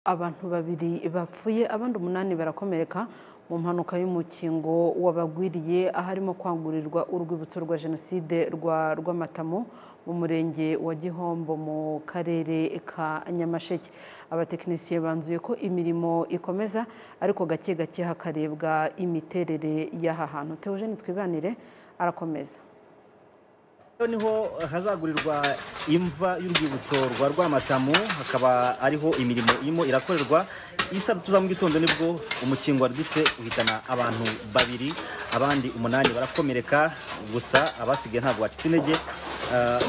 Abantu babiri bapfuye abandi umunani barakomereka mu mpanuka y'umukingo wabagwiriye aharimo kwagurirwa urwibutso rwa Jenoside rwa Rwamatamu mu murenge wa Gihombo mu karere ka Nyamasheke. Abatekinisiye banzuye ko imirimo ikomeza ariko gake gake hakarebwa imiterere y'aha hantu. Theogene Twibanire arakomeza. niho hazagurirwa imva y'urwibutso rwa rwamatamu hakaba ariho imirimo irimo irakorerwa isa tuza mu gitondo nibwo umukingo wadutse uhitana abantu babiri abandi umunani barakomereka gusa abasigaye ntabwo bacitse intege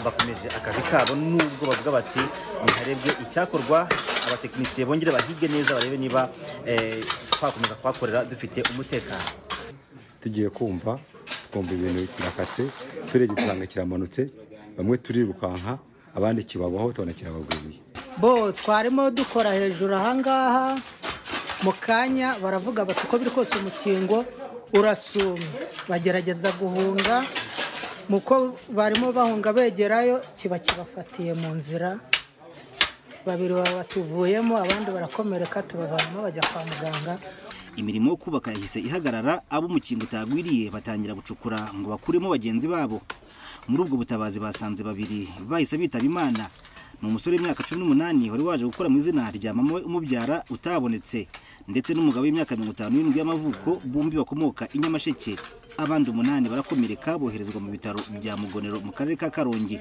bakomeje akazi kabo nubwo bavuga bati ntiharebwe icyakorwa abatekinisiye bongere bahige neza barebe niba twakomeza kuhakorera dufite umutekano tugiye kumva twumva ibintu kirakatse turebye usanga kiramanutse bamwe turirukanka abandi kibabaho tubona kirabagwiriye bo twarimo dukora hejuru ahangaha mu kanya baravuga bati uko biri kose umukingo urasuma bagerageza guhunga muko barimo bahunga begerayo kiba kibafatiye mu nzira babiri baba batuvuyemo abandi barakomereka tubavanamo bajya kwa muganga imirimo yo kubaka yahise ihagarara abo umukingo utagwiriye batangira gucukura ngo bakuremo bagenzi babo muri ubwo butabazi basanze babiri bahise bitaba imana ni umusore w'imyaka cumi n'umunani wari waje gukora mu izina rya mama we umubyara utabonetse ndetse n'umugabo w'imyaka mirongo itanu n'irindwi y'amavuko bombi bakomoka i nyamasheke abandi umunani barakomereka boherezwa mu bitaro bya mugonero mu karere ka karongi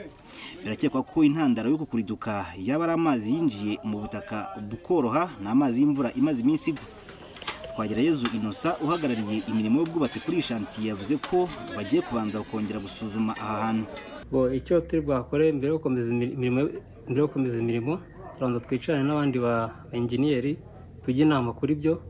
birakekwa ko intandaro yo kukuriduka yaba ari amazi yinjiye mu butaka bukoroha ni amazi y'imvura imaze iminsi igwa Twagirayezu Innocent uhagarariye imirimo y'ubwubatsi kuri shantiye yavuze ko bagiye kubanza kongera gusuzuma aha hantu ngo icyo turi bwakore mbere yo gukomeza imirimo turabanza twicarane n'abandi ba enjeniyeri tujye inama kuri byo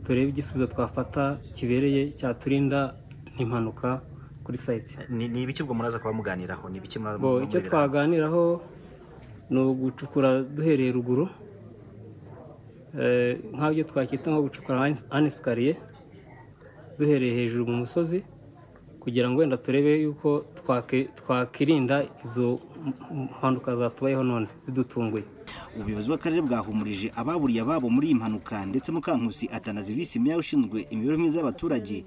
turebe igisubizo twafata kibereye cyaturinda n'impanuka kuri sayiti ni ibiki ubwo muraza kuba muganiraho ni ibiki muraza ngo icyo twaganiraho ni ugucukura duhereye ruguru nk'ibyo twakwita nko gucukura anesikariye duhereye hejuru mu musozi kugira ngo wenda turebe yuko twakirinda izo mpanuka zatubayeho none zidutunguye ubuyobozi bw'akarere bwahumurije ababuriye ababo muri iyi mpanuka ndetse mukankusi atanazi visi meya ushinzwe imibereho myiza y'abaturage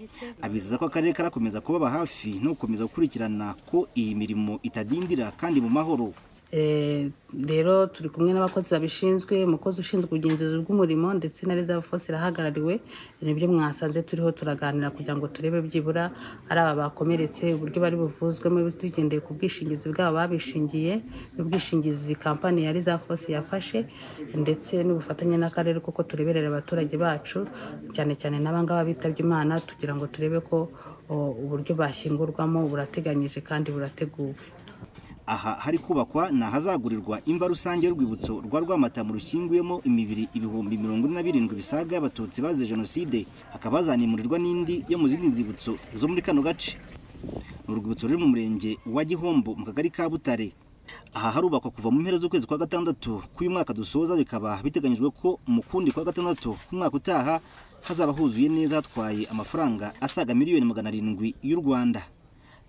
abizeza ko akarere karakomeza kubaba hafi no gukomeza gukurikirana ko iyi mirimo itadindira kandi mu mahoro rero turi kumwe n'abakozi babishinzwe umukozi ushinzwe ubugenzuzi bw'umurimo ndetse na reserve force irahagarariwe nibyo mwasanze turiho turaganira kugira ngo turebe byibura ari aba bakomeretse uburyo bari buvuzwemo tugendeye ku bwishingizi bwabo babishingiye n'ubwishingizi kampani ya reserve force yafashe ndetse n'ubufatanye n'akarere kuko tureberera abaturage bacu cyane cyane n'abangaba bitabye imana tugira ngo turebe ko uburyo bashyingurwamo burateganyije kandi burateguwe aha hari kubakwa ni ahazagurirwa imva rusange y'urwibutso rwa rwamatamu rushyinguyemo imibiri ibihumbi mirongo ine na birindwi bisaga abatutsi bazize jenoside hakaba hazanimurirwa n'indi yo mu zindi nzibutso zo muri kano gace ni urwibutso ruri mu murenge wa gihombo mu kagari ka butare aha harubakwa kuva mu mpera z'ukwezi kwa gatandatu k'uyu mwaka dusoza bikaba biteganyijwe ko mu kundi kwa gatandatu k'umwaka utaha hazaba huzuye neza hatwaye amafaranga asaga miliyoni magana arindwi y'u rwanda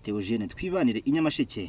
teogene twibanire i nyamasheke